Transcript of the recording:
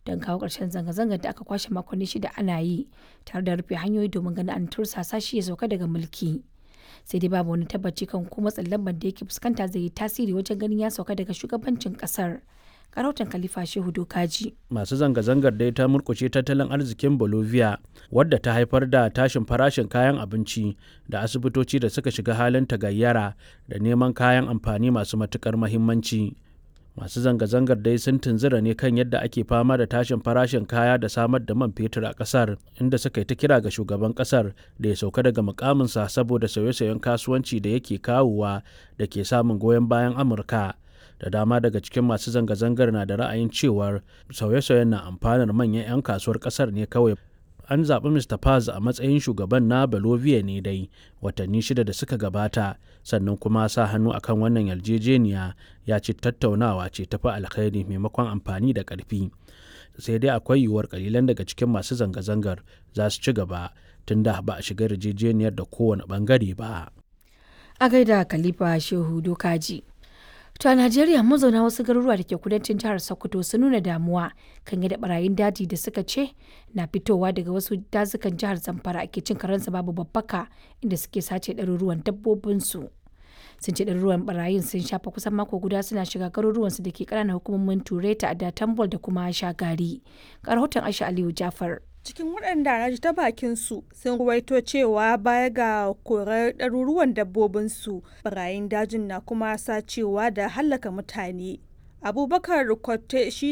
don kawo ƙarshen zanga-zangar da aka kwashe makonni shida ana yi tare da rufe hanyoyi domin ganin an tursasa shi ya sauka daga mulki. Sai dai babu wani tabbaci kan ko matsin lambar da yake fuskanta zai yi tasiri wajen ganin ya sauka daga shugabancin ƙasar. Karautan Khalifa Shehu Dokaji. Masu zanga-zangar dai ta murkushe tattalin arzikin Bolivia wadda ta haifar da tashin farashin kayan abinci da asibitoci da suka shiga halin tagayyara da neman kayan amfani masu matukar mahimmanci. Masu zanga-zangar dai sun tunzura ne kan yadda ake fama da tashin farashin kaya da samar da man fetur a kasar inda suka yi ta kira ga shugaban kasar da ya sauka daga mukaminsa saboda sauye-sauyen kasuwanci da yake kawowa da ke samun goyon bayan Amurka. da dama daga cikin masu zanga-zangar na da ra'ayin cewar sauye-sauyen na amfanar manyan 'yan kasuwar kasar ne kawai an zaɓi mr paz a matsayin shugaban na bolivia ne dai watanni shida da suka gabata sannan kuma sa hannu akan wannan yarjejeniya ya ce tattaunawa ce tafi alkhairi maimakon amfani da ƙarfi sai dai akwai yiwuwar kalilan daga cikin masu zanga-zangar za su ci gaba tunda ba a shiga yarjejeniyar da kowane bangare ba A gaida Khalifa Shehu Dokaji. To a Najeriya mazauna wasu garuruwa da ke kudancin jihar Sokoto sun nuna damuwa kan yadda barayin daji da suka ce na fitowa daga wasu dazukan jihar Zamfara ake cin karensa babu babbaka inda suke sace ɗaruruwan dabbobinsu. Sun ce ɗaruruwan barayin sun shafa kusan mako guda suna shiga garuruwansu da ke ƙananan hukumomin Tureta da Tambol da kuma Shagari. Ga rahoton Aisha Aliyu Jafar. cikin waɗanda na ji ta bakin su sun ruwaito cewa baya ga korar ɗaruruwan dabbobinsu barayin dajin na kuma sacewa da hallaka mutane abubakar kwatte shi